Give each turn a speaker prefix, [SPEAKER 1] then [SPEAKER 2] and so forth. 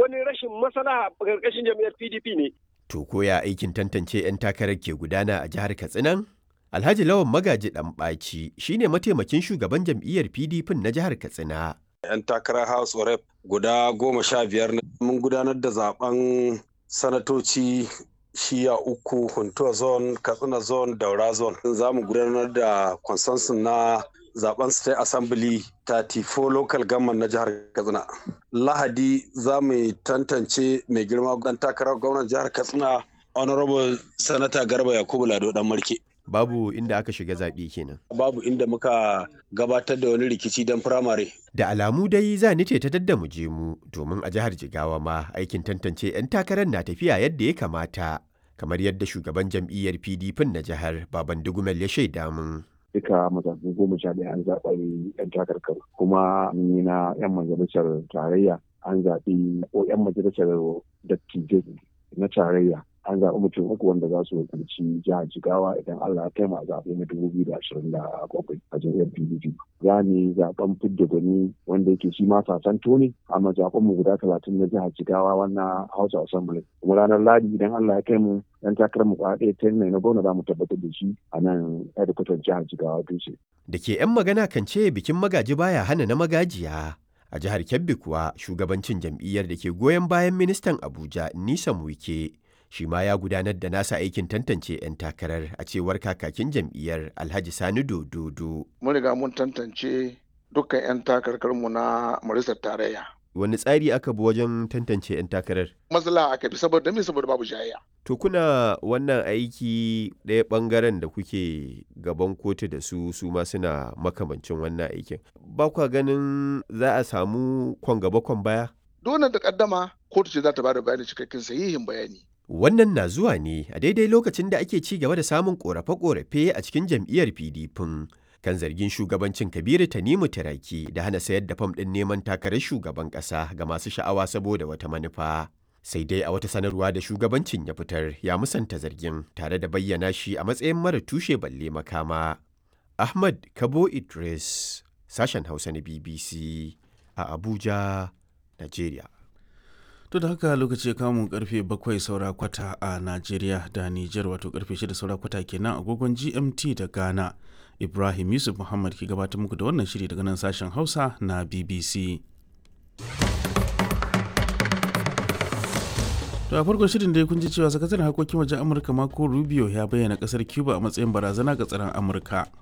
[SPEAKER 1] wani rashin maslaha a ƙarƙashin jam'iyyar PDP ne.
[SPEAKER 2] To koya aikin tantance 'yan takarar ke gudana a jihar Katsinan? Alhaji Lawan Magaji Ɗanɓaci shi ne mataimakin shugaban jam'iyyar PDP na jihar Katsina.
[SPEAKER 3] 'Yan takarar House of Rep guda goma sha biyar mun gudanar da zaben sanatoci shiya uku Huntuwa zone, Katsina zone, Daura zone. Za mu gudanar da consensus na zaben State Assembly 34 local government na jihar Katsina. Lahadi za mu tantance mai girma dan takarar gwamnan jihar Katsina Honorable Sanata Garba Yakubu Lado dan Marke.
[SPEAKER 2] Babu inda aka shiga zaɓe kenan.
[SPEAKER 3] Babu inda muka gabatar da wani rikici don firamare.
[SPEAKER 2] Da alamu dai za ni ce ta dadda mu je mu domin a jihar Jigawa ma aikin tantance 'yan takarar na tafiya yadda ya kamata. Kamar yadda shugaban jam'iyyar PDP na jihar Baban Dugumel ya shaida mun.
[SPEAKER 4] duka mazaɓu goma sha ɗaya an zaɓa yan takarkar kuma ni na yan majalisar tarayya an zaɓi ko yan majalisar dattijai na tarayya an zaɓi mutum uku wanda za su wakilci jihar jigawa idan allah ya kai mu a zaɓe na dubu biyu da ashirin da bakwai a jam'iyyar pdp za mu yi zaɓen fidda gwani wanda yake shi ma sasanto ne amma zaɓen mu guda talatin na jihar jigawa wannan house of assembly kuma ranar ladi idan allah ya kai mu yan takarar mu kwa ɗaya ta na gwamna za mu tabbatar da shi a nan hedikwatar jihar jigawa dutse.
[SPEAKER 2] Da ke 'yan magana kan ce bikin magaji baya hana na magajiya. A jihar Kebbi kuwa shugabancin jam'iyyar da ke goyon bayan ministan Abuja Nisa Wike shi ma ya gudanar da nasa aikin tantance 'yan takarar a cewar kakakin jam'iyyar Alhaji Sani Dododo.
[SPEAKER 5] Mun riga mun tantance dukkan 'yan takarkarmu na majalisar tarayya.
[SPEAKER 2] Wani tsari aka bi wajen tantance 'yan takarar?
[SPEAKER 5] Matsala aka bi saboda me saboda babu jayayya.
[SPEAKER 2] To kuna wannan aiki ɗaya ɓangaren da kuke gaban kotu da su su ma suna makamancin wannan aikin. Ba kwa ganin za a samu kwan gaba kwan baya?
[SPEAKER 5] Dole da kaddama kotu ce za ta bada bayani cikakken sahihin bayani.
[SPEAKER 2] Wannan na zuwa ne a daidai lokacin da ake ci gaba da samun ƙorafe-ƙorafe a cikin jam'iyyar PDP kan zargin shugabancin Kabiru Tanimu Tiraki da hana sayar da fam ɗin neman takarar shugaban ƙasa ga masu sha'awa saboda wata manufa. Sai dai a wata sanarwa da shugabancin ya fitar ya musanta zargin tare da bayyana shi a matsayin mara tushe balle makama. Ahmad Kabo Idris, sashen Hausa na BBC a Abuja, Najeriya.
[SPEAKER 6] To da haka lokaci ya kamun karfe bakwai saura kwata a Najeriya da Nijar wato karfe shida saura kwata kenan agogon GMT da Ghana. Ibrahim Yusuf Muhammad ke gabatar muku da wannan shiri daga nan sashen Hausa na BBC. To a farkon shirin dai kun ji cewa sakataren harkokin wajen Amurka Marco Rubio ya bayyana kasar Cuba a matsayin barazana ga tsaron Amurka.